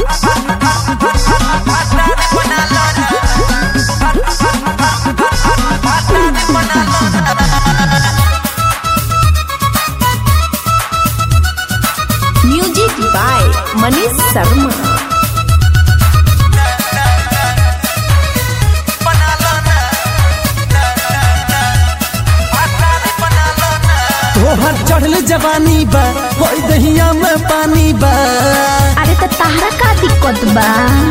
Music by Manish Sharma तोहर चढ़ल जवानी बा होई दहिया में पानी बा अरे तो ताहरा का दिक्कत बा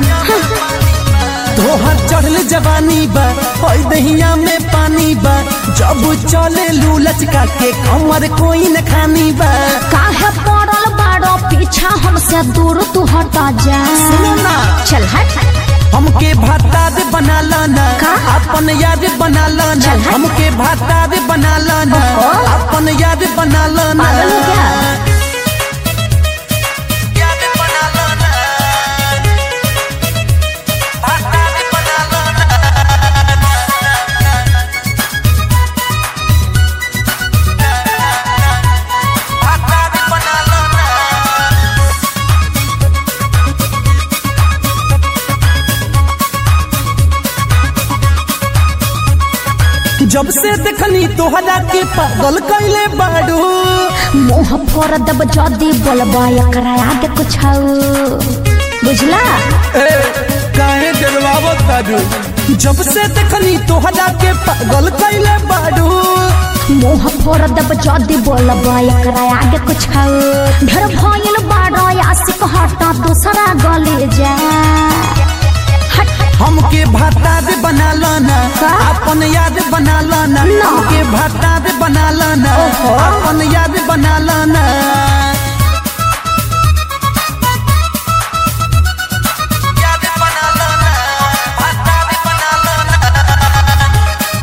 तोहर चढ़ल जवानी बा होई दहिया में पानी बा जब चले लू लचका के कमर कोई न खानी बा काहे पड़ल बाड़ो पीछा हमसे दूर तू हटा जा सुनो ना। चल हट हमके भाता दे बना लाना का? अपन याद बना लाना चल हट। हमके भाता दे बना लाना ओहो। अपन याद बना लाना पागल हो क्या? याद बना लाना भाता दे बना लाना भाता दे बना लाना जब से देखनी तोहरा के पागल कैले बाड़ू मुंह फोड़ दब जदी बोलबा एकरा आगे कुछ बुझला ए काहे डरवावत बाड़ू जब से देखनी तोहरा के पागल कैले बाड़ू मुंह फोड़ दब जदी बोलबा एकरा आगे कुछ ढेर भइल बाड़ो आशिक हटा दूसरा गले जा हट हमके भाता दे बना लाना का? अपन याद बना लाना ना। हमके भाता दे बना लाना ओहो। अपन याद बना लाना याद बना लाना भाता दे बना लाना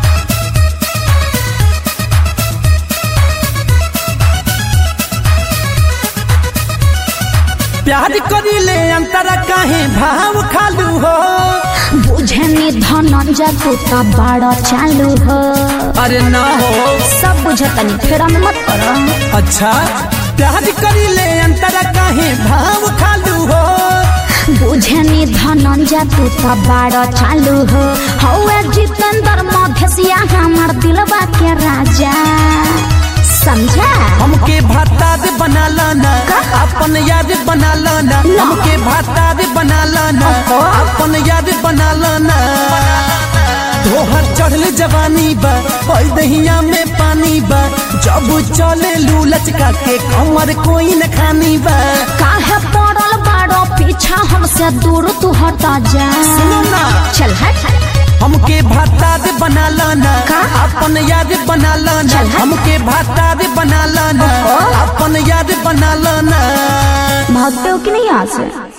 प्यार करीले अंतरा काहे भाव खालू हो बुझनी धनंजय तू तो बड़ा चालू हो अरे ना हो सब बुझतनी फिर हम मत करो अच्छा प्यार करीले अंतरा काहे भाव खालू हो बुझनी धनंजय तू तो बड़ा चालू हो हौए जितेंद्र मधेसिया हमार दिलवा के राजा समझा हमके भाता दे बना लाना का? अपन याद बना लाना ना। हमके भाता दे बना लाना ओहो। अपन याद बना लाना तोहर चढ़ल जवानी बा ओई दहिया में पानी बा जब चले लू लचका के कमर कोई न खानी बा काहे पड़ल बाड़ो पीछा हमसे दूर तू हटा जा सुनो ना। चल हट हमके भाता दे बना लाना का? अपन याद बना लाना चल हट। हमके भाता दे बना लाना ओहो। अपन याद बना लाना भागते हो कि नहीं यहाँ से